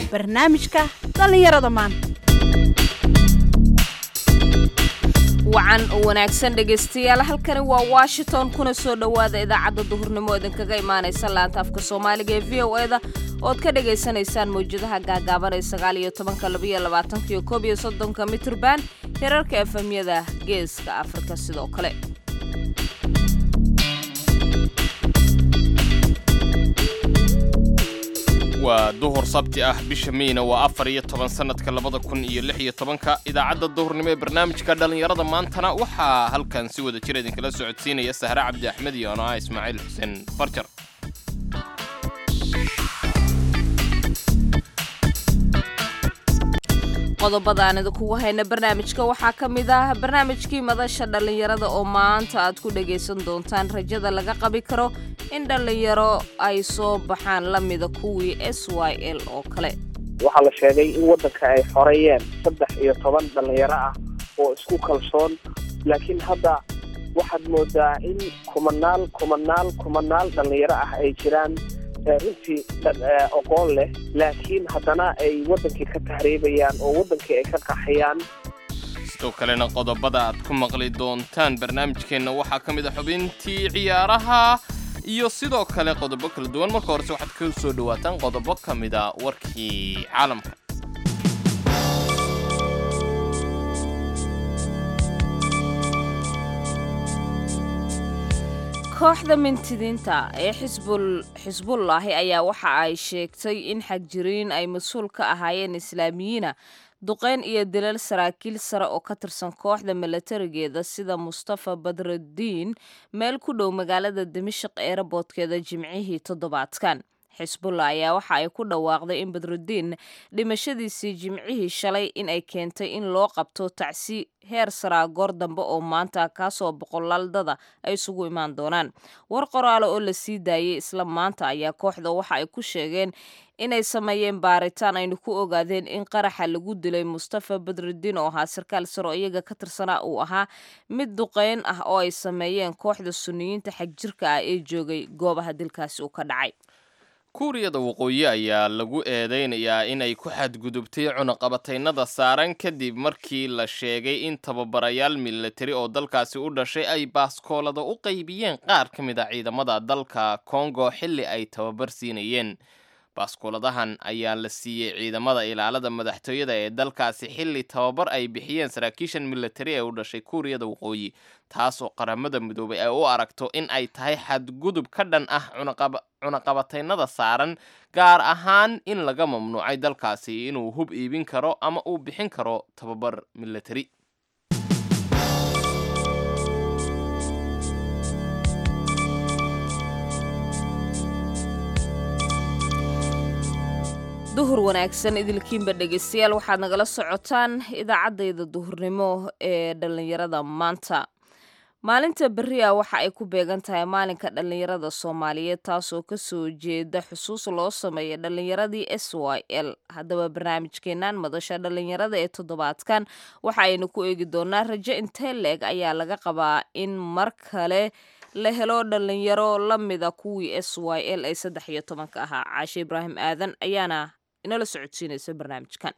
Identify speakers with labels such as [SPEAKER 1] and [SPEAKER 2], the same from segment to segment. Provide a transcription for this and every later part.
[SPEAKER 1] barnaamijka dhallinyarada maanta
[SPEAKER 2] wacan oo wanaagsan dhegaystayaal halkani waa washington kuna soo dhowaada idaacadda duhurnimo idinkaga imaanaysa laanta afka soomaaliga ee v o eda ood ka dhagaysanaysaan mawjadaha gaagaaban ee sagaal iyo tobanka labaiyo labaatanka iyo koob iyo soddonka mitrban hirarka efemyada geeska afrika sidoo kale
[SPEAKER 3] waa duhur sabti ah bisha meyna waa afar iyo toban sannadka labada kun iyo lix iyo tobanka idaacadda duhurnimo ee barnaamijka dhallinyarada maantana waxaa halkan si wada jir idinkala socodsiinaya sahre cabdi axmed iyo ano ah ismaaciil xuseen farjar
[SPEAKER 2] qodobada aan idinkugu hayna barnaamijka waxaa ka mid ah barnaamijkii madasha dhallinyarada oo maanta aad ku dhagaysan doontaan rajada laga qabi karo in dhallinyaro ay soo baxaan la mida kuwii s y l oo kale
[SPEAKER 4] waxaa la sheegay in waddanka ay xoreeyeen saddex iyo toban dhallinyaro ah oo isku kalsoon laakiin hadda waxaad moodaa in kumanaal kumanaal kumanaal dhallinyaro ah ay jiraan runtii oqoon leh laakiin haddana ay waddankii ka tahriibayaan oo waddankii ay ka qaxayaan
[SPEAKER 3] sidoo kalena qodobada aad ku maqli doontaan barnaamijkeenna waxaa ka mid a xubintii ciyaaraha iyo sidoo kale qodobo kala duwan marka horese waxaad ka soo dhawaataan qodobo ka mid a warkii caalamka
[SPEAKER 2] kooxda mintidiinta ee xisbul xisbullaahi ayaa waxa ay sheegtay in xagjiriin ay mas-uul ka ahaayeen islaamiyiina duqeyn iyo dilal saraakiil sare oo ka tirsan kooxda milatarigeeda sida mustafa badrudiin meel ku dhow magaalada dimashik eeraboodkeeda jimcihii toddobaadkan xisbullah ayaa waxa ay ku dhawaaqday in badrudiin dhimashadiisii jimcihii shalay in ay keentay in loo qabto tacsi heer saraa goor dambe oo maanta kaasoo boqolaaldada ay isugu imaan doonaan war qoraale oo la sii daayey isla maanta ayaa kooxda waxa ay ku sheegeen inay sameeyeen baaritaan aynu ku ogaadeen in qaraxa lagu dilay mustafa badrudiin oo ahaa sarkaal sare oo iyaga ka tirsanaa uu ahaa mid duqeyn ah oo ay sameeyeen kooxda suniyiinta xagjirka ah ee joogay goobaha dilkaasi uu ka dhacay
[SPEAKER 3] kuuriyada waqooyi ayaa lagu eedeynayaa inay ku xadgudubtay cunaqabataynada saaran kadib markii la sheegay in tababarayaal milatari oo dalkaasi u dhashay ay baaskoolada u qaybiyeen qaar ka mid a ciidamada dalka kongo xilli ay tababar siinayeen baaskooladahan ayaa la siiyey ciidamada ilaalada madaxtooyada ee dalkaasi xilli tababar ay bixiyeen saraakiishan milatari ee u dhashay kuuriyada waqooyi taasoo qaramada midoobay ay u aragto in ay tahay xadgudub ka dhan ah cunaqabataynada saaran gaar ahaan in laga mamnuucay dalkaasi inuu hub iibin karo ama uu bixin karo tababar milatari
[SPEAKER 2] duhur wanaagsan idilkiinba dhegaystayaal waxaad nagala socotaan idaacaddayda duhurnimo ee dhallinyarada maanta maalinta berri ah waxa ay ku beegan tahay maalinka dhallinyarada soomaaliyeed taasoo kasoo jeeda xusuus loo sameeya dhallinyaradii s y l haddaba barnaamijkeennan madasha dhallinyarada ee toddobaadkan waxa aynu ku eegi doonaa rajo intee leeg ayaa laga qabaa in mar kale la helo dhallinyaro la mida kuwii s y l ee saddex iyo tobanka ahaa caashe ibraahim aadan ayaana inala socodsiinaysa barnaamijkan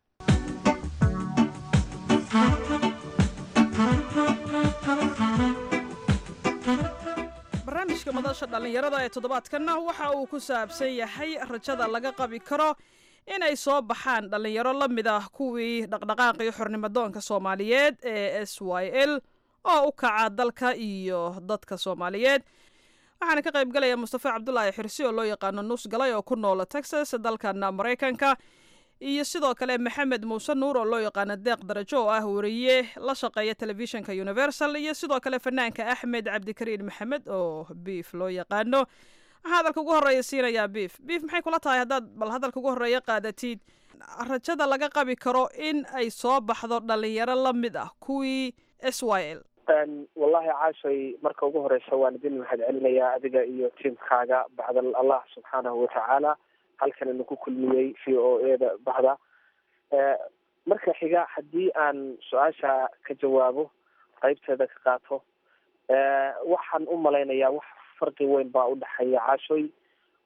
[SPEAKER 5] barnaamijka madasha dhallinyarada ee toddobaadkanna waxa uu ku saabsan yahay rajada laga qabi karo inay soo baxaan dhallinyaro la mid ah kuwii dhaqdhaqaaqii xornimadoonka soomaaliyeed ee s y l oo u kaca dalka iyo dadka soomaaliyeed waxaana ka qayb galaya mustafa cabdulaahi xirsi oo loo yaqaano nuus galay oo ku noola texas dalkan maraykanka iyo sidoo kale maxamed muuse nuur oo loo yaqaano deeq darajo oo ah wariye la shaqeeya telefishinka universal iyo sidoo kale fanaanka axmed cabdikariin maxamed oo biif loo yaqaano waxaa hadalka ugu horreeya siinayaa biif biif maxay kula tahay haddaad bal hadalka ugu horreeya qaadatid rajada laga qabi karo in ay soo baxdo dhallinyaro la mid ah kuwii s y l
[SPEAKER 4] wallahi caashay marka ugu horeysa waan idin mahad celinayaa adiga iyo tiimkaaga bacdal allah subxaanahu watacaala halkan ina ku kulmiyey v o eda baxda marka xiga haddii aan su-aasha ka jawaabo qeybteeda ka qaato waxaan u malaynayaa wax farqi weyn baa udhexeeya caashoy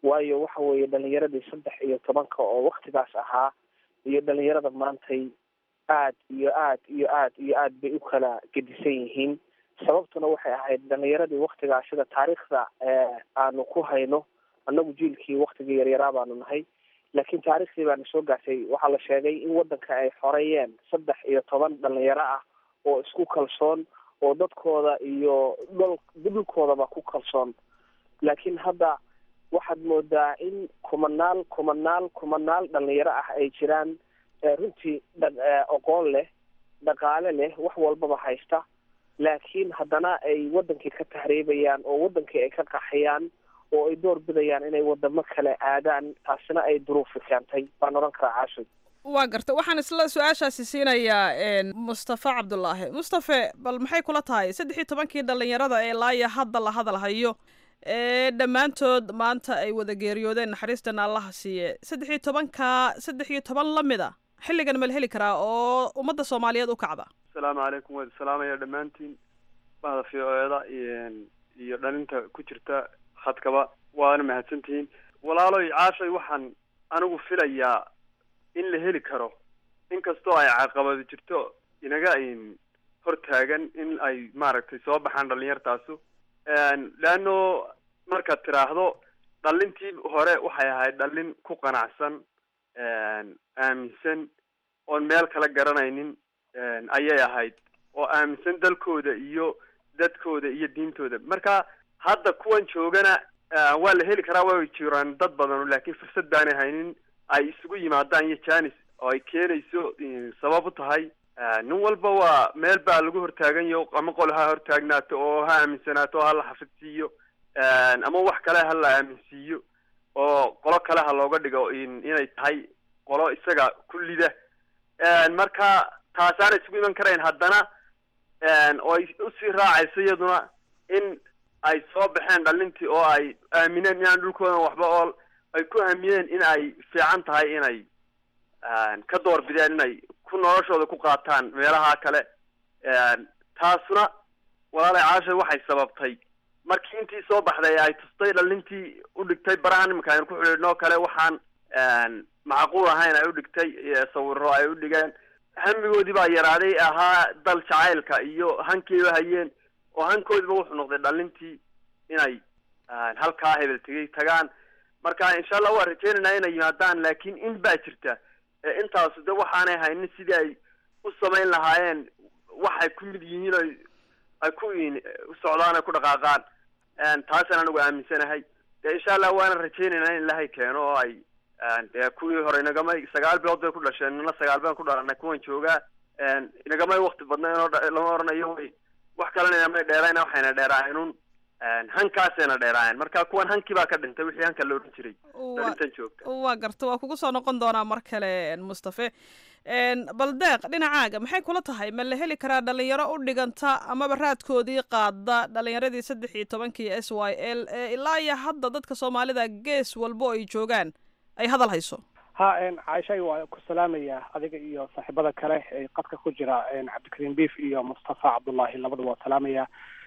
[SPEAKER 4] waayo waxa weeye dhalinyaradii saddex iyo tobanka oo waktigaas ahaa iyo dhalinyarada maantay aad iyo aad iyo aad iyo aad bay u kala gedisan yihiin sababtuna waxay ahayd dhalinyaradii waktigaa sida taariikhda aanu ku hayno annagu jiilkii waktigii yaryaraa baanu nahay laakiin taariikhdii baana soo gaartay waxaa la sheegay in waddanka ay xoreeyeen saddex iyo toban dhalinyaro ah oo isku kalsoon oo dadkooda iyo dhol dhulkoodaba ku kalsoon laakiin hadda waxaad moodaa in kumanaal kumanaal kumanaal dhalinyaro ah ay jiraan runtii oqoon leh dhaqaale leh wax walbaba haysta laakiin haddana ay wadankii ka tahriibayaan oo wadankii ay ka qaxayaan oo ay door bidayaan inay wadamo kale aadaan taasina ay duruufi keentay baan odhan karaa caashay
[SPEAKER 5] waa garta waxaan isla su-aashaasi siinayaa mustafa cabdulaahi mustafe bal maxay kula tahay saddex iyo tobankii dhalinyarada ee laaya hadda la hadalhayo ee dhammaantood maanta ay wada geeriyoodeen naxariistana allaha siiye saddex iyo tobanka saddex iyo toban la mida xilligan ma la heli karaa oo ummadda soomaaliyeed u kacda
[SPEAKER 6] asalaamu calaykum waad salaamaya dhammaantiin bahda v o eda iyo dhalinta ku jirta khadkaba waana mahadsantihiin walaaloy caashay waxaan anigu filayaa in la heli karo inkastoo ay caqabado jirto inaga hor taagan in ay maaragtay soo baxaan dhalinyartaasu leano markaad tiraahdo dhalintii hore waxay ahayd dhalin ku qanacsan aaminsan oon meel kala garanaynin ayay ahayd oo aaminsan dalkooda iyo dadkooda iyo diintooda marka hadda kuwan joogana waa la heli karaa way jiraan dad badan laakiin fursad baanay haynin ay isugu yimaadaan iyo janis oo ay keenayso sabab u tahay nin walba waa meel baa lagu hortaaganyo ama qol ha hortaagnaato oo ha aaminsanaato oo ha la xafidsiiyo ama wax kale ha la aaminsiiyo oo qolo kale ha looga dhigo inay tahay qolo isaga kullida marka taasaana isugu iman karayn haddana oo ay usii raacayso iyaduna in ay soo baxeen dhalintii oo ay aamineen inaan dhulkoodan waxba ool ay ku hamiyeen in ay fiican tahay inay ka doorbideen inay ku noloshooda ku qaataan meelaha kale taasuna walaalay caashay waxay sababtay markii intii soo baxday ay tustay dhalintii u dhigtay baraha nimanka aynu ku xidhiidhnoo kale waxaan macquul ahayn ay u dhigtay sawiro ay u dhigeen hamigoodii baa yaraaday ahaa dal jacaylka iyo hankiiba hayeen oo hankoodiba wuxuu noqday dhalintii inay halkaa hebel tegay tagaan marka insha allah waa rajeynaynaa inay yimaadaan laakiin in baa jirta intaasu de waxaanay haynin sidii ay u samayn lahaayeen waxay ku mid yihiin oy ay ku u socdaan ay ku dhaqaaqaan taasaan anigu aaminsanahay de insha allah waana rajeynaynaa in ilahay keeno oo ay dee kuwii hore inagamay sagaal bilood bay ku dhasheen nina sagaal baan ku dhalanay kuwan joogaa inagamay wakti badnayn oo lama oranayo way wax kalena inamay dheerayna waxayna dheeraayeenun hankaasayna dheeraayeen marka kuwan hankii baa ka dhintay wixii hanka la odhan jiray dhalintan joogta
[SPEAKER 5] waa garta waa kugu soo noqon doonaa mar kale mustafe bal deeq dhinacaaga maxay kula tahay ma la heli karaa dhalinyaro u dhiganta amaba raadkoodii qaada dhalinyaradii saddex iyo tobankii s y l ee ilaa iyo hadda dadka soomaalida gees walbo ay joogaan ay hadal hayso
[SPEAKER 7] ha caaishay waa ku salaamaya adiga iyo saaxiibada kale ee qadka ku jira cabdikariim biif iyo mustafa cabdullahi labada waa salaamaya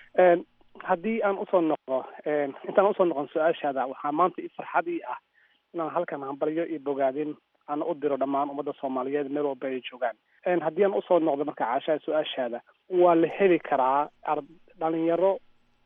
[SPEAKER 7] haddii aan usoo noqdo intaan usoo noqon su-aashaada waxaa maanta i farxadii ah inaan halkan hambalyo iyo bogaadin aan u diro dhammaan ummadda soomaaliyeed meel walba ay joogaan haddii aan usoo noqdo marka caashaha su-aashaada waa la heli karaa dhalinyaro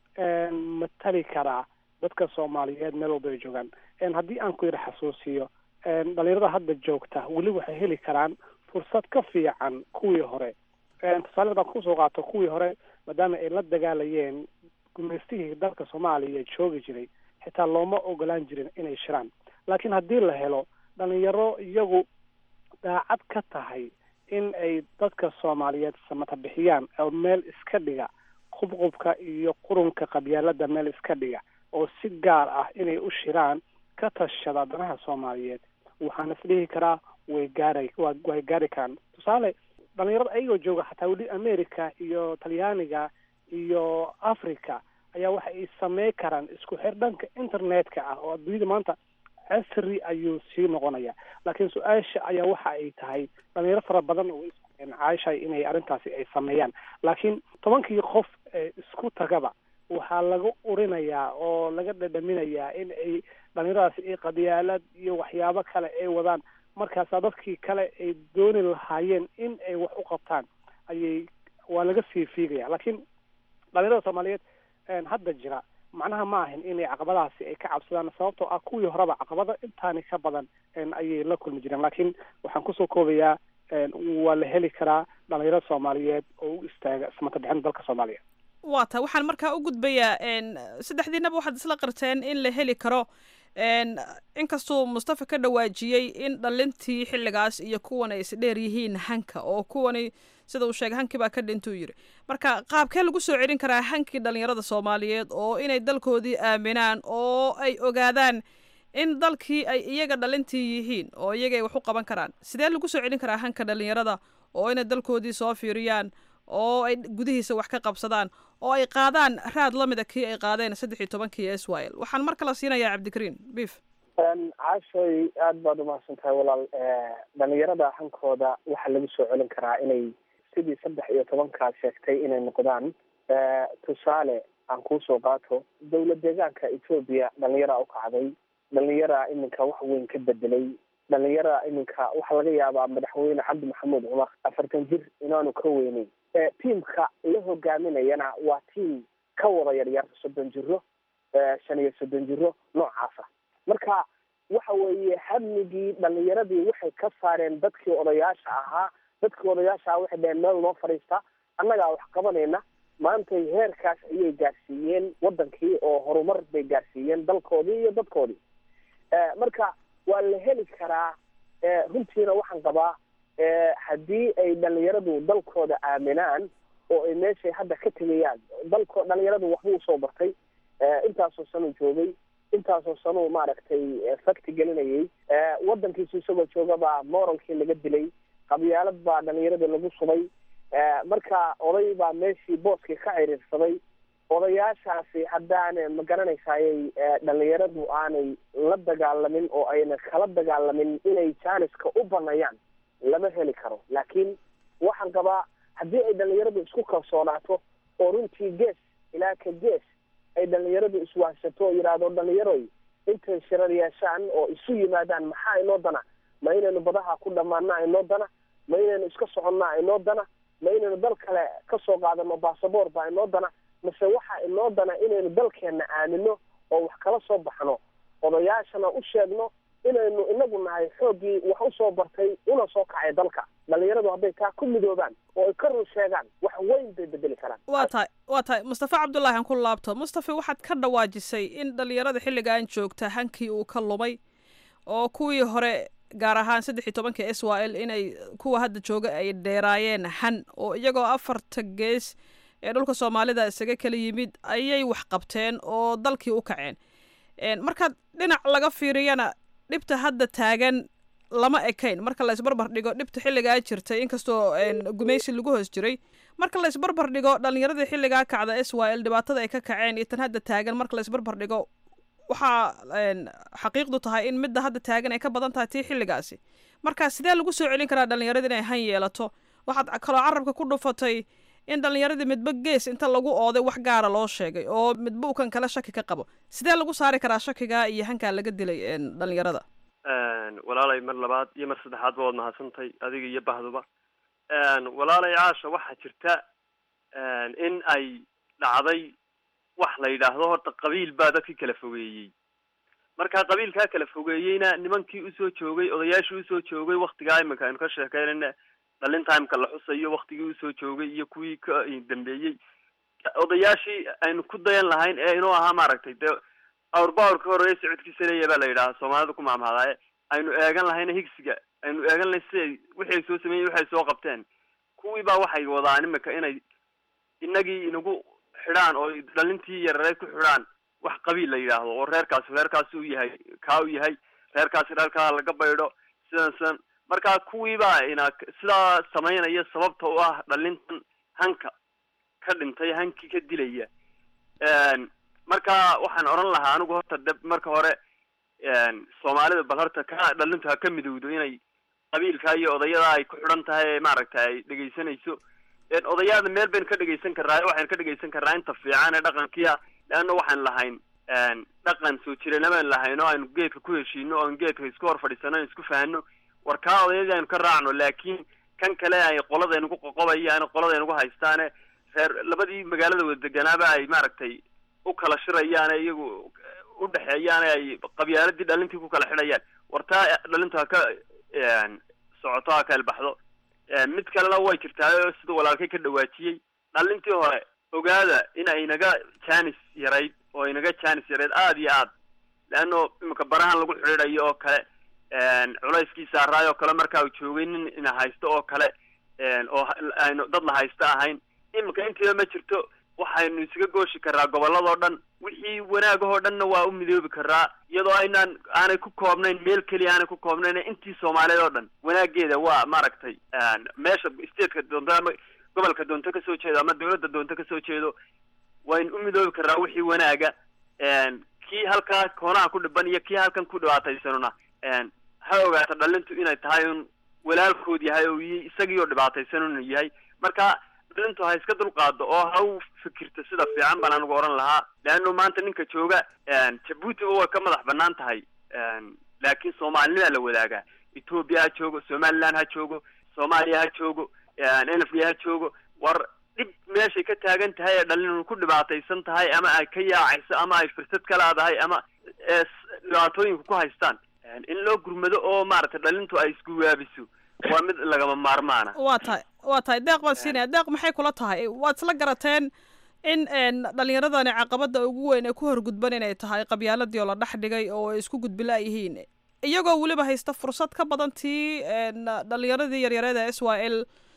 [SPEAKER 7] matali karaa dadka soomaaliyeed meel walba ay joogaan haddii aan ku yidhi xasuusiyo dhalinyarada hadda joogta weli waxay heli karaan fursad ka fiican kuwii hore tusaale haddaan kusoo qaato kuwii hore maadaama ay la dagaalayeen gumaystihii dalka soomaaliya joogi jiray xitaa looma ogolaan jirin inay shiraan laakiin haddii la helo dhalinyaro iyagu daacad ka tahay in ay dadka soomaaliyeed samata bixiyaan oo meel iska dhiga qubqubka iyo qurunka qabyaalada meel iska dhiga oo si gaar ah inay u shiraan ka tashada danaha soomaaliyeed waxaan isdhihi karaa way gaara way gaari karaan tusaale dhalinyarada ayagoo jooga xataa weli america iyo talyaaniga iyo africa ayaa waxa ay samey karaan isku xir dhanka internetka ah oo adduunyada maanta casri ayuu sii noqonaya laakiin su-aasha ayaa waxa ay tahay dhalinyaro fara badan oo caashay inay arrintaasi ay sameeyaan laakiin tobankii qof ee isku tagaba waxaa laga urinayaa oo laga dhadhaminayaa in ay dhalinyaradaasi ay qadiyaalad iyo waxyaabo kale ay wadaan markaasaa dadkii kale ay dooni lahaayeen in ay wax u qabtaan ayay waa laga sii fiigaya laakiin dhalinyarada soomaaliyeed hadda jira macnaha ma ahin inay caqabadahaasi ay ka cabsadaan sababtoo ah kuwii horeba caqabado intaani ka badan ayay la kulmi jireen laakiin waxaan kusoo koobayaa waa la heli karaa dhalinyaro soomaaliyeed oo u istaaga ismata bixin dalka soomaaliya
[SPEAKER 5] waa ta waxaan markaa u gudbayaa saddexdiinaba waxaad isla qarteen in la heli karo inkastuu mustafa ka dhawaajiyey in dhalintii xilligaas iyo kuwan ay isdheer yihiin hanka oo kuwani sida uu sheegay hankii baa ka dhintuu yidhi marka qaabkee lagu soo celin karaa hankii dhalinyarada soomaaliyeed oo inay dalkoodii aaminaan oo ay ogaadaan in dalkii ay iyaga dhalintii yihiin oo iyaga ay wax u qaban karaan sidee lagu soo celin karaa hanka dhalinyarada oo inay dalkoodii soo fiiriyaan oo ay gudihiisa wax ka qabsadaan oo ay qaadaan raad lamida kii ay qaadeen saddex iyo tobankii israel waxaan mar kale siinayaa cabdikariin bif
[SPEAKER 4] caashoy aada baad umahadsan tahay walaal dhalinyarada hankooda waxaa lagu soo celin karaa inay sidii saddex iyo tobankaa sheegtay inay noqdaan tusaale aan kuusoo qaato dowlad deegaanka etoobiya dhalinyaraa ukacday dhalinyaraa iminka wax weyn ka bedelay dhalinyaraa iminka waxaa laga yaabaa madaxweyne cabdi maxamuud cumar afartan jir inaanu ka weyneyn tiamka la hogaaminayana waa tiam ka wada yaryar soddon jiro shan iyo soddon jiro noocaasa marka waxa weeye hamigii dhalinyaradii waxay ka saareen dadkii odayaasha ahaa dadkii odayaasha ahaa waxay dhaheen meel noo fadhiista annagaa wax qabanayna maantay heerkaas ayay gaarsiiyeen wadankii oo horumar bay gaarsiiyeen dalkoodii iyo dadkoodii marka waa la heli karaa runtiina waxaan qabaa haddii ay dhalinyaradu dalkooda aaminaan oo ay meeshay hadda ka tegayaan dalko dhalinyaradu waxbuu usoo bartay intaasoo sanuu joogay intaasoo sanuu maaragtay fakti gelinayay wadankiisu isagoo joogabaa moralkii laga dilay qabyaalad baa dhalinyarada lagu subay marka oday baa meeshii booskii ka ciriirsaday odayaashaasi haddaana ma garanaysayay dhalinyaradu aanay la dagaalamin oo ayna kala dagaalamin inay jaaniska u banayaan lama heli karo laakiin waxaan qabaa haddii ay dhalinyaradu isku kalsoonaato oo runtii gees ilaa ka gees ay dhalinyaradu iswaahsato oo yidhaahdo dhalinyaroy intay shirar yeeshaan oo isu yimaadaan maxaa inoo dana ma inaynu badaha ku dhammaana inoo dana ma inaynu iska soconnaa inoo dana ma inaynu dal kale kasoo qaadano basaboor baa inoo dana mase waxa inoo dana inaynu dalkeenna aamino oo wax kala soo baxno odayaashana u sheegno inaynu inagu nahay xooggii wax usoo bartay una soo kacay dalka dhalinyaradu hadday taa ku midoobaan oo ay ka run sheegaan wax weyn bay bedeli karaan
[SPEAKER 5] waa tahay waa tahay mustafa cabdullaahi aan ku laabto mustafa waxaad ka dhawaajisay in dhalinyarada xilligan joogta hankii uu ka lumay oo kuwii hore gaar ahaan saddex iyo tobanka s y l inay kuwa hadda jooga ay dheeraayeen han oo iyagoo afarta gees ee dhulka soomaalida isaga kala yimid ayay wax qabteen oo dalkii u kaceen markaad dhinac laga fiiriyana dhibta hadda taagan lama ekayn marka la isbarbar dhigo dhibta xilligaa jirtay inkastoo gumaysi lagu hoos jiray marka la isbarbar dhigo dhalinyaradii xilligaa kacda s y l dhibaatada ay ka kaceen iyo tan hadda taagan marka la isbarbar dhigo waxaa xaqiiqdu tahay in midda hadda taagan ay ka badan tahay tii xilligaasi marka sidee lagu soo celin karaa dhalinyarada inay han yeelato waxaad kaloo carabka ku dhufatay in dhalinyaradii midba gees inta lagu ooday wax gaara loo sheegay oo midba uu kan kale shaki ka qabo sidee lagu saari karaa shakigaa iyo hankaa laga dilay dhalinyarada
[SPEAKER 6] walaalay mar labaad iyo mar saddexaadba waad mahadsantahay adiga iyo bahduba walaalay caasha waxaa jirta in ay dhacday wax la yidhaahdo horta qabiil baa dadkii kala fogeeyey marka qabiilkaa kala fogeeyeyna nimankii usoo joogay odayaashii usoo joogay waktigaa iminka aynu ka sheekeynayna dhalin timeka la xusayo waktigii usoo joogay iyo kuwii ka dambeeyey odayaashii aynu ku dayan lahayn ee inuu ahaa maaragtay dee awrbaawrka horeeye socodkiisa leeya baa la yidhaha soomaalida ku maamhadaaye aynu eegan lahayna higsiga aynu eegan lahayn siday wixii ay soo sameeyey waxay soo qabteen kuwii baa waxay wadaan imika inay inagii inagu xidhaan oo dhalintii yareed ku xidhaan wax qabiil la yidhaahdo oo reerkaasi reerkaasi u yahay kaa u yahay reerkaasi reerkaa laga baydho sidan sidan marka kuwii baa ina sidaa samaynaya sababta u ah dhalintan hanka ka dhintay hankii ka dilaya marka waxaan odhan lahaa anigu horta de marka hore soomaalida bal horta ka dhalintu ha ka midowdo inay qabiilka iyo odayada ay ku xidhan tahay maaragta ay dhegaysanayso odayaada meel baynu ka dhegaysan karraa waxaynu ka dhegaysan karraa inta fiican ee dhaqankiia leanna waxaan lahayn dhaqan soo jirana baan lahayn oo aynu geedka ku heshiino oon geedka isku hor fadhiisano on isku fahano war kaa odayadii aynu ka raacno laakiin kan kale ay qoladaynugu qoqobayaan qoladaynugu haystaane reer labadii magaalada wada deganaaba ay maaragtay u kala shirayaan iyagu u dhexeeyaan ay qabyaaladii dhalintii ku kala xidhayaan war taa dhalintu ha ka socoto ha ka elbaxdo mid kalena way jirtaa sida walaalkay ka dhawaajiyey dhalintii hore ogaada in ay naga janis yarayd oo inaga janis yarayd aada iyo aad leano imika barahan lagu xidhiidayo oo kale culayskii saaraay oo kale markaa uu joogay nin ina haysto oo kale oo aynu dad la haysto ahayn imika intiiba ma jirto waxaynu isaga gooshi karaa gobolladoo dhan wixii wanaagahoo dhanna waa u midoobi karaa iyadoo aynaan aanay ku koobnayn meel keliya aanay ku koobnayn intii soomaaliyeed oo dhan wanaageeda waa maaragtay meesha stateka doonto ama gobolka doonto kasoo jeedo ama dawladda doonto kasoo jeedo waynu u midoobi karaa wixii wanaaga kii halkaa koonaha ku dhiban iyo kii halkan ku dhibaataysanuna ha ogaato dhalintu inay tahay un walaalkood yahay oo isagii oo dhibaataysan unu yahay marka dhalintu ha iska dulqaado oo ha u fikirto sida fiican baan anigu oran lahaa leano maanta ninka jooga jabuutiba way ka madax banaan tahay laakiin soomaalinimaa la wadaagaa ethoobia ha joogo somaliland ha joogo soomaaliya ha joogo n f d ha joogo war dhib meeshay ka taagan tahay ee dhalin ku dhibaataysan tahay ama ay ka yaacayso ama ay fursad ka leedahay ama dhibaatooyinka ku haystaan in loo gurmado oo maaragtay dhalintu ay isku waabiso waa mid lagama maarmaana
[SPEAKER 5] waa tahay waa tahay deeq baan siinaya deeq maxay kula tahay waad isla garateen in dhalinyaradani caqabada ugu weyn ee ku horgudban inay tahay qabyaaladii oo la dhex dhigay oo ay isku gudbila yihiin iyagoo weliba haysta fursad ka badan tii dhalinyaradii yaryareed ee s y l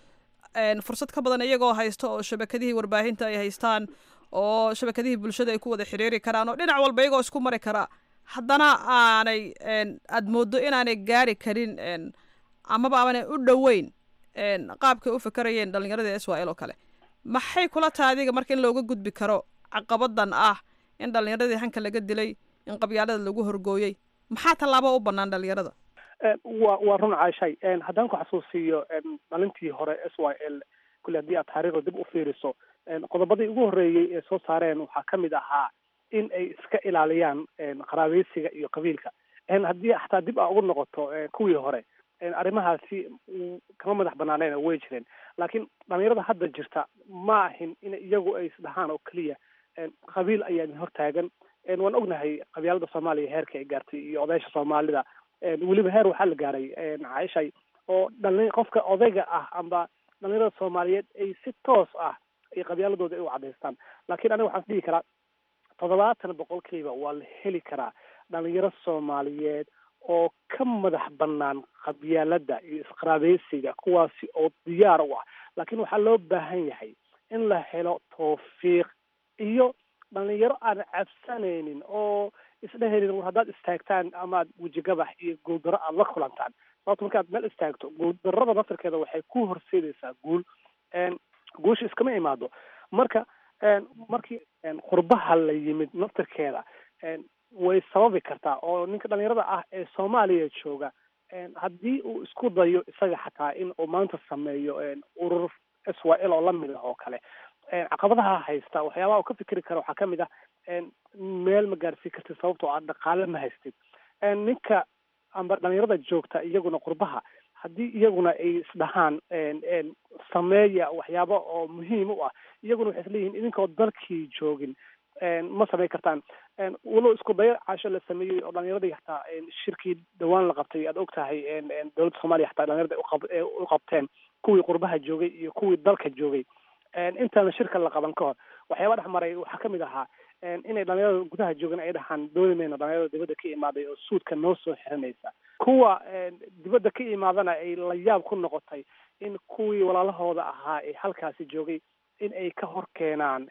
[SPEAKER 5] fursad ka badan iyagoo haysta oo shabakadihii warbaahinta ay haystaan oo shabakadihii bulshada ay ku wada xiriiri karaan oo dhinac walba iyagoo isku mari kara haddana aanay aada moodo inaanay gaari karin amaba aanay u dhoweyn qaabkay u fikerayeen dhalinyaradii s y l oo kale maxay kula tahay adiga marka in looga gudbi karo caqabadan ah in dhalinyaradii hanka laga dilay in qabyaalada lagu horgooyey maxaa tallaabo u banaan dhalinyarada
[SPEAKER 7] wa waa run caashay haddaan ku xasuusiyo dhalintii hore s y l kule haddii aad taariikhda dib u fiiriso qodobadii ugu horreeyey ee soo saareen waxaa ka mid ahaa in ay iska ilaaliyaan qaraabeysiga iyo qabiilka haddii xataa dib aa ugu noqoto kuwii hore arrimahaasi kama madax banaaneen way jireen laakiin dhalinyarada hadda jirta ma ahin in iyagu ay isdhahaan oo keliya qabiil ayaa idin hortaagan waan ognahay qabyaalada soomaaliya heerka ay gaartay iyo odaysha soomaalida weliba heer waxaa la gaaray caaishay oo dhali qofka odayga ah amba dhalinyarada soomaaliyeed ay si toos ah ay qabyaaladooda ay u cadaystaan laakiin aniga waxaan dhihi karaa toddobaatan boqolkiiba waa la heli karaa dhalinyaro soomaaliyeed oo ka madax banaan qabyaalada iyo isqaraabeysiga kuwaasi oo diyaar u ah laakiin waxaa loo baahan yahay in la helo tawfiiq iyo dhalinyaro aan cabsanaynin oo isdhehaynin war haddaad istaagtaan amaad wejigabax iyo guuldaro aada la kulantaan sababto markaad meel istaagto guuldarada naftarkeeda waxay ku horseedaysaa guul guusha iskama imaado marka markii qurbaha la yimid naftarkeeda way sababi kartaa oo ninka dhalinyarada ah ee soomaaliya jooga haddii uu isku dayo isaga xataa in uu maanta sameeyo urur s y l oo lamid ah oo kale caqabadaha haysta waxyaabaha uu ka fikeri kara waxaa kamid ah meel ma gaarsii kartid sababtoo ah dhaqaale ma haystid ninka amba dhalinyarada joogta iyaguna qurbaha haddii iyaguna ay isdhahaan sameeya waxyaaba oo muhiim u ah iyaguna waxay isleeyihiin idinkoo dalkii joogin ma samayn kartaan walow isku dayo caasho la sameeyey oo dhalinyaradii xataa shirkii dhawaan la qabtay aad og tahay dowladda soomaaliya xataa dhalinyarada u qabteen kuwii qurbaha joogay iyo kuwii dalka joogay intaana shirka la qaban ka hor waxyaaba dhex maray waxaa kamid ahaa inay dhalinyarada gudaha joogan ay dhahaan dooni mayno dhalinyarada dibadda ka imaaday oo suudka noo soo xiranaysa kuwa dibadda ka imaadana ay la yaab ku noqotay in kuwii walaalahooda ahaa ee halkaasi joogay in ay ka hor keenaan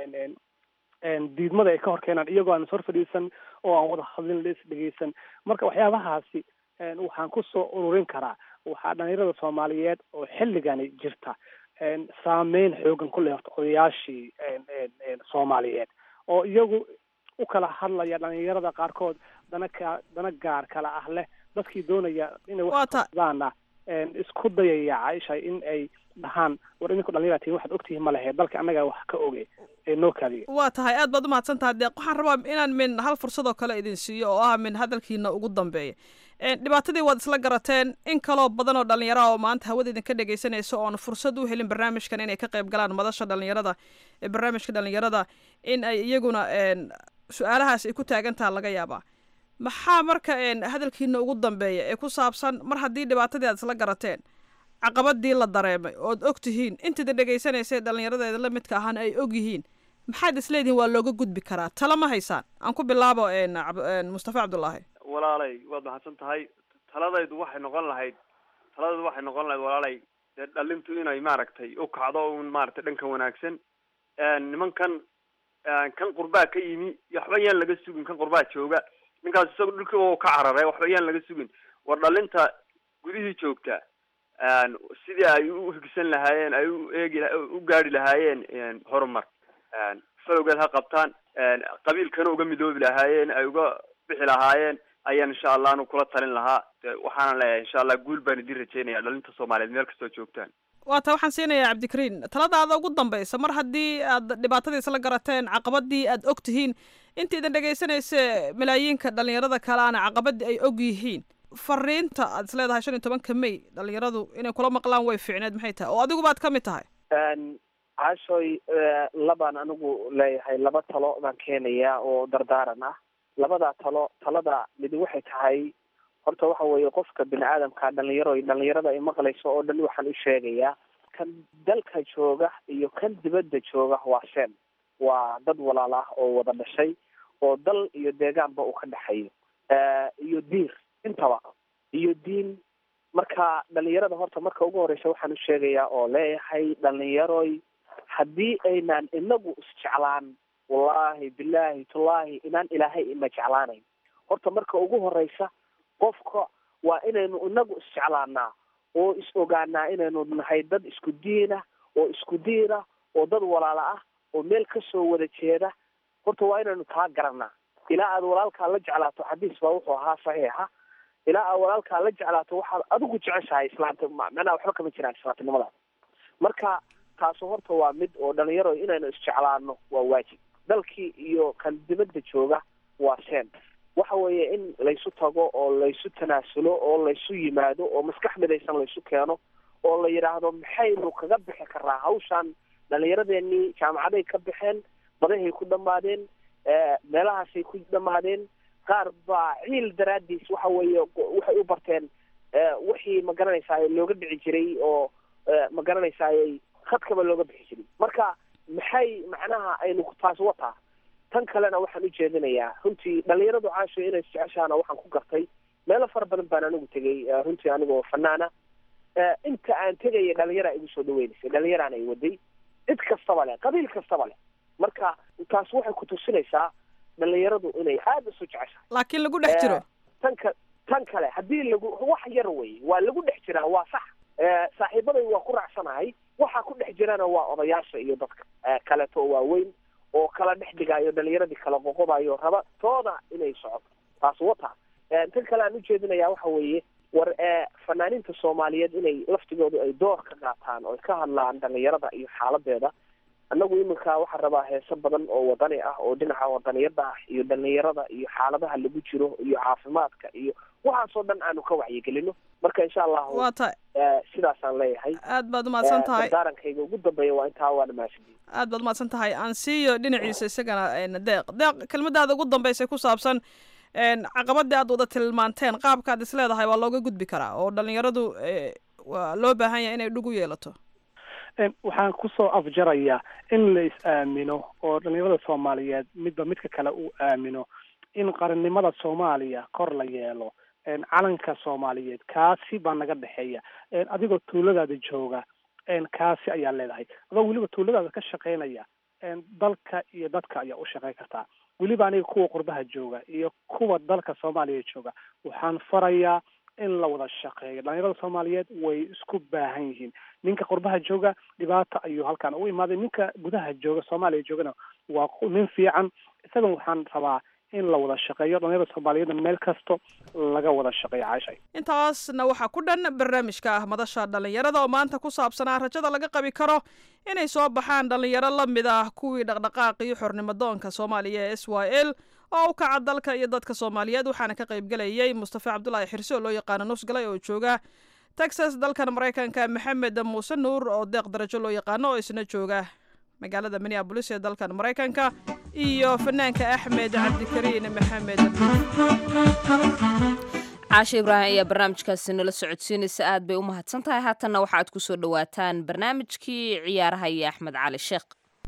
[SPEAKER 7] diidmada ay ka hor keenaan iyagoo aan hor fadhiisan oo aan wada hadlin la is dhegeysan marka waxyaabahaasi waxaan kusoo ururin karaa waxaa dhalinyarada soomaaliyeed oo xilligani jirta saameyn xoogan ku leh horta odayaashii soomaaliyeed oo iyagu u kala hadlaya dhalinyarada qaarkood dana ka dana gaar kala ah leh dadkii doonaya inay waxdaana isku dayaya caaisha in ay dhahaan war idinku dhalinyara tihin waxaad ogtihiin ma lehe dalka annagaa wax ka oge ee noo kaadiya
[SPEAKER 5] waa tahay aad baad umahadsan tahay deeq waxaan rabaa inaan min hal fursadoo kale idin siiyo oo ah min hadalkiina ugu dambeeya dhibaatadii waad isla garateen in kaloo badan oo dhallinyaraha oo maanta hawada idinka dhegaysanaysa oon fursad u helin barnaamijkan inay ka qayb galaan madasha dhallinyarada ee barnaamijka dhallinyarada in ay iyaguna su-aalahaas ay ku taagan taha laga yaabaa maxaa marka hadalkiina ugu dambeeya ee ku saabsan mar haddii dhibaatadii aad isla garateen caqabadii la dareemay ood og tihiin intaida dhegaysanaysa dhallinyaradeeda la midka ahana ay og yihiin maxaad isleedihin waa looga gudbi karaa tala ma haysaan aan ku bilaabo mustafa cabdullaahi
[SPEAKER 6] walaalay waad mahadsan tahay taladaydu waxay noqon lahayd taladaydu waxay noqon lahayd walaalay dee dhalintu inay maaragtay u kacdo un maaragtay dhanka wanaagsan nimankan kan qurbaa ka yimi waxba yaan laga sugin kan qurbaa jooga ninkaas isaga dhulkiiba ka cararay waxba yaan laga sugin war dhalinta gudihii joogta sidii ay u higsan lahaayeen ay u eegi u gaari lahaayeen horumar falowgeed ha qabtaan qabiilkana uga midoobi lahaayeen ay uga bixi lahaayeen ayaan insha allah anu kula talin lahaa waxaana leeyahay insha allah guul baan idin rajeynaya dhalinta soomaaliyeed meel kastoo joogtaan
[SPEAKER 5] waata waxaan siinayaa cabdikariin taladaada ugu dambaysa mar haddii aad dhibaatadii isla garateen caqabadii aad og tihiin inta idin dhegaysanaysa malaayiinka dhallinyarada kaleana caqabadii ay og yihiin fariinta aad is leedahay shan iyo tobanka may dhalinyaradu inay kula maqlaan way fiicneed maxay tahay oo adigu baad ka mid tahay
[SPEAKER 4] caashoy labaan anigu leeyahay laba talo baan keenayaa oo dardaaran ah labadaa talo talada midi waxay tahay horta waxa weeye qofka bini aadamka dhalinyaro dhalinyarada ay maqlayso oo dhan waxaan u sheegayaa kan dalka jooga iyo kan dibadda jooga waa seen waa dad walaal ah oo wada dhashay oo dal iyo deegaanba uu ka dhexeeyo iyo diir intaba iyo diin marka dhalinyarada horta marka ugu horeysa waxaan u sheegayaa oo leeyahay dhalinyaroy haddii aynaan inagu isjeclaan wallahi billahi tullaahi inaan ilaahay ina jeclaanayn horta marka ugu horeysa qofka waa inaynu inagu isjeclaanaa oo is ogaanaa inaynu nahay dad isku diina oo isku diina oo dad walaala ah oo meel kasoo wada jeeda horta waa inaynu taa garanaa ilaa aad walaalkaa la jeclaato xadiis baa wuxuu ahaa saxiixa ilaa aad walaalkaa la jeclaato waxaad adigu jeceshahay islaamta macnaha waxba kama jiraan islaamtinimadaas marka taasu horta waa mid oo dhalinyaro inaynu isjeclaano waa waajib dalkii iyo kan dibadda jooga waa seen waxa weeye in laysu tago oo laysu tanaasulo oo laysu yimaado oo maskax midaysan laysu keeno oo la yidhaahdo maxaynu kaga bixi karaa hawshan dhalinyaradeenii jaamacaday ka baxeen badahay ku dhamaadeen meelahaasay ku dhamaadeen qaar baa ciil daraadiis waxa weeye waxay u barteen wixii ma garanaysaa looga dhici jiray oo ma garanaysaay khadkaba looga bixi jiray marka maxay macnaha aynu taas wataa tan kalena waxaan u jeedinayaa runtii dhalinyaradu caasho inay isjeceshaana waxaan ku gartay meelo fara badan baan anigu tegay runtii anigoo fanaana inta aan tegaya dhalinyara igu soo dhaweynaysay dhalinyaraan ay waday cid kastaba leh qabiil kastaba leh marka taas waxay ku tusinaysaa dhalinyaradu inay aada isu jeceshahay
[SPEAKER 5] laakiin lagu dhex jiro
[SPEAKER 4] tan ka tan kale haddii lagu wax yar wey waa lagu dhex jiraa waa sax saaxiibaday waa ku raacsanahay waxa ku dhex jirana waa odayaasha iyo dadka kaleeto oo waaweyn oo kala dhex dhigaayo dhalinyaradii kala qoqobayo raba tooda inay socoto taas wata tan kale aan ujeedinaya waxa weeye war fanaaniinta soomaaliyeed inay laftigoodu ay door ka qaataan oo ay ka hadlaan dhalinyarada iyo xaaladeeda annagu iminka waxaan rabaa heeso badan oo wadani ah oo dhinaca wadaniyada ah iyo dhalinyarada iyo xaaladaha lagu jiro iyo caafimaadka iyo waxaasoo dhan aanu ka wacyigelino marka insha allahu
[SPEAKER 5] waa tahay
[SPEAKER 4] sidaasaan leeyahay
[SPEAKER 5] aad baad umahadsan tahay
[SPEAKER 4] daarankayga ugu dambeeya waa intaa waana mahadsantihi
[SPEAKER 5] aad baad umahadsan tahay aan siiyo dhinaciisa isagana deeq deeq kelmadaada ugu dambeysay ku saabsan caqabadii aad wada tilmaanteen qaabkaad is leedahay waa looga gudbi karaa oo dhalinyaradu waa loo baahan yahay inay dhug u yeelato
[SPEAKER 7] waxaan kusoo afjarayaa in la is-aamino oo dhalinyarada soomaaliyeed midba midka kale uu aamino in qarannimada soomaaliya kor la yeelo calanka soomaaliyeed kaasi baa naga dhexeeya adigoo tuuladaada jooga kaasi ayaa leedahay adoo weliba tuuladaada ka shaqaynaya dalka iyo dadka ayaa u shaqayn kartaa weliba aniga kuwa qurbaha jooga iyo kuwa dalka soomaaliya jooga waxaan farayaa in la wada shaqeeyo dhalinyarada soomaaliyeed way isku baahan yihiin ninka qurbaha jooga dhibaata ayuu halkan u imaaday ninka gudaha jooga soomaaliya joogana waa nin fiican isagan waxaan rabaa in la wada shaqeeyo dhalinyarada soomaaliyeedna meel kasto laga wada shaqeeyo caashay
[SPEAKER 5] intaasna waxaa ku dhan barnaamijka ah madasha dhallinyarada oo maanta ku saabsanaa rajada laga qabi karo inay soo baxaan dhallinyaro la mid ah kuwii dhaqdhaqaaqii xornimadoonka soomaaliya ee s y l oo u kaca dalka iyo dadka soomaaliyeed waxaana ka qaybgelayay mustafa cabdulaahi xirse oo loo yaqaano nusgalay oo jooga texas dalkan maraykanka maxamed muuse nuur oo deeq darajo loo yaqaano oo isna jooga magaalada minneabolis ee dalkan maraykanka iyo fanaanka axmed cabdikariin maxamed
[SPEAKER 2] caashe ibraahim ayaa barnaamijkaasi nala socodsiinaysa aad bay u mahadsan tahay haatanna waxa aad ku soo dhowaataan barnaamijkii ciyaaraha iyo axmed cali sheekh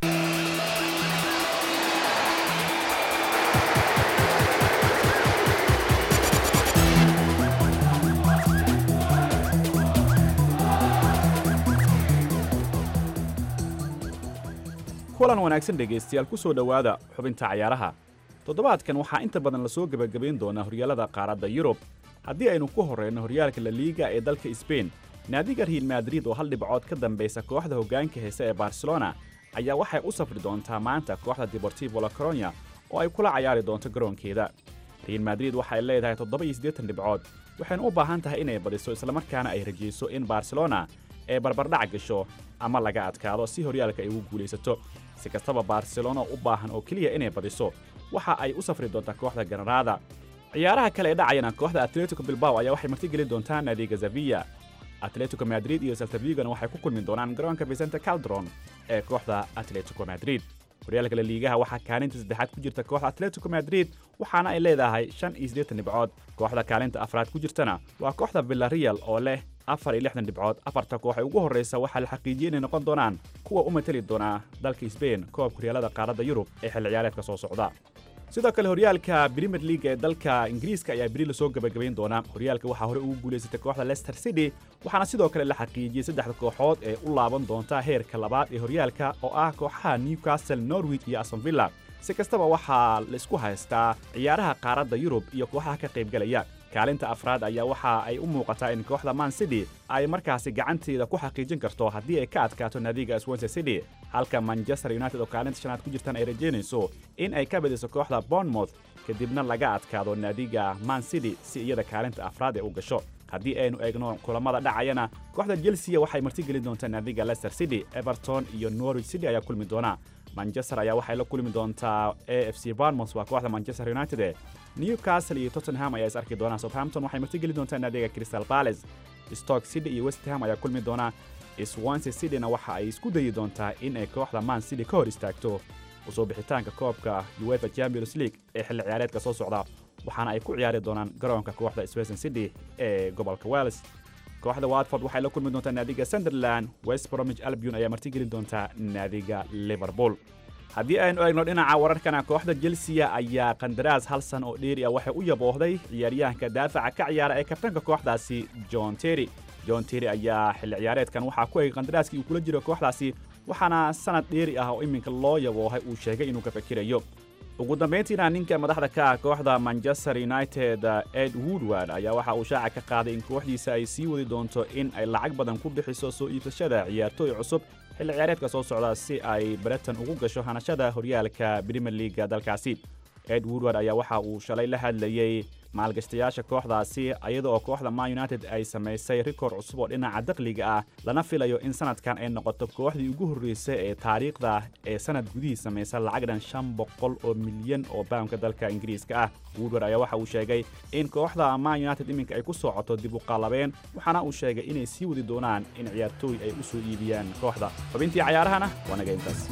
[SPEAKER 8] kulan wanaagsan dhegaystayaal ku soo dhowaada xubinta cayaaraha toddobaadkan waxaa inta badan lasoo gebagabayn doonaa horyaalada qaaradda yurub haddii aynu ku horrayno horyaalka la liiga ee dalka sbain naadiga real madrid oo hal dhibcood ka dambaysa kooxda hoggaanka heese ee barcelona ayaa waxay u safri doontaa maanta kooxda deportivo la coronya oo ay kula cayaari doonto garoonkeeda real madrid waxay leedahay toddoba iyo siddeetan dhibcood waxayna u baahan tahay inay badiso islamarkaana ay rajayso in barcelona ee barbardhac gasho ama laga adkaado si horyaalka ay ugu guulaysato si kastaba barcelona u baahan oo keliya inay badiso waxa ay u safri doontaa kooxda ganaraada ciyaaraha kale ee dhacayana kooxda atletico bilbao ayaa waxay martigelin doontaa naadiga zavilla atletico madrid iyo saltavigona waxay ku kulmi doonaan garoonka vicente caldron ee kooxda atletico madrid horyaalka la liigaha waxaa kaalinta saddexaad ku jirta kooxda atletico madrid waxaana ay leedahay shan iyo siddeetan dhibcood kooxda kaalinta afraad ku jirtana waa kooxda villarreal oo leh afar iyo lixdan dhibcood afarta koox ee ugu horraysa waxaa la xaqiijiyey inay noqon doonaan kuwa u mateli doonaa dalka sbain koobka horyaalada qaaradda yurub ee xilli ciyaareedka soo socda sidoo kale horyaalka premier league ee dalka ingiriiska ayaa beri lasoo gebagabayn doonaa horyaalka waxaa hore ugu guulaysatay kooxda leicester city waxaana sidoo kale la xaqiijiyey saddexda kooxood ee u laaban doonta heerka labaad ee horyaalka oo ah kooxaha newcastle norwich iyo aston villa si kastaba waxaa laisku haystaa ciyaaraha qaaradda yurub iyo kooxaha ka qaybgalaya kaalinta afraad ayaa waxa ay u muuqataa in kooxda man city ay markaasi gacanteeda ku xaqiijin karto haddii ay ka adkaato naadiga swansea city halka manchester united oo kaalinta shanaad ku jirtan ay rajaynayso in ay ka badiso kooxda bournemouth kadibna laga adkaado naadiga man city si iyada kaalinta afraad ee u gasho haddii aynu eegno kulamada dhacayana kooxda chelsea waxay martigelin doontaa naadiga leicester city everton iyo norwich city ayaa kulmi doona manchester ayaa waxay la kulmi doontaa a f c barmouth waa kooxda manchester united newcastle iyo tottenham ayaa is arki doonaa southampton waxay martigeli doontaa naadiga crystal palace stoke city iyo west ham ayaa kulmi doona swansea cityna waxa ay isku dayi doontaa in ay kooxda man city ka hor istaagto usoo bixitaanka koobka uefa champions league ee xilli ciyaareedka soo socda waxaana ay ku ciyaari doonaan garoonka kooxda swason city ee gobolka wales kooxda watford waxay la kulmi doontaa naadiga sunderland west bromwich albion ayaa martigeli doontaa naadiga liverpool haddii aynu eegno dhinaca wararkana kooxda chelsea ayaa qandaraas hal san oo dheeri ah waxay u yaboohday ciyaaryahanka daafaca ka ciyaara ee kabtanka kooxdaasi john terry john terry ayaa xilli ciyaareedkan waxaa ku egay qandaraaskii uu kula jiro kooxdaasi waxaana sanad dheeri ah oo iminka loo yaboohay uu sheegay inuu ka fakirayo ugu dambayntiina ninka madaxda ka ah kooxda manchester united ed woodward ayaa waxa uu shaaca ka qaaday in kooxdiisa ay sii wadi doonto in ay lacag badan ku bixiso soo iibsashada ciyaartooy cusub xilli ciyaareedka soo socda si ay breton ugu gasho hanashada horyaalka premier leaga dalkaasi ed woodward ayaa waxa uu shalay la hadlayey maalgashtayaasha kooxdaasi iyada oo kooxda man united ay samaysay rikoor cusub oo dhinaca dakhliga ah lana filayo in sanadkan ay noqoto kooxdii ugu horreysay ee taariikhda ee sanad gudihii samaysa lacag dhan shan boqol oo milyan oo baamka dalka ingiriiska ah woodward ayaa waxa uu sheegay in kooxda man united iminka ay ku socoto dib u qaalabeen waxaana uu sheegay inay sii wadi doonaan in ciyaartooy ay u soo iibiyaan kooxda xubintii cayaarahana waa naga intaas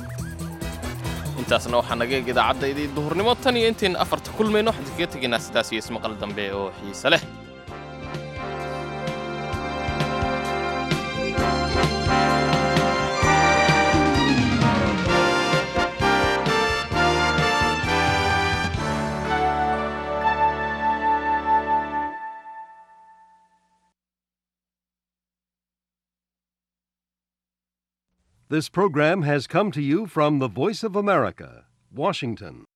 [SPEAKER 3] intaasna waxaa naga eeg idaacaddaydii duhurnimo tan iyo intayn afarta kulmayno waxaan kaga tegaynaa sidaas iyo ismaqal dambe oo xiise leh
[SPEAKER 9] This program has come to you from the Voice of America, Washington.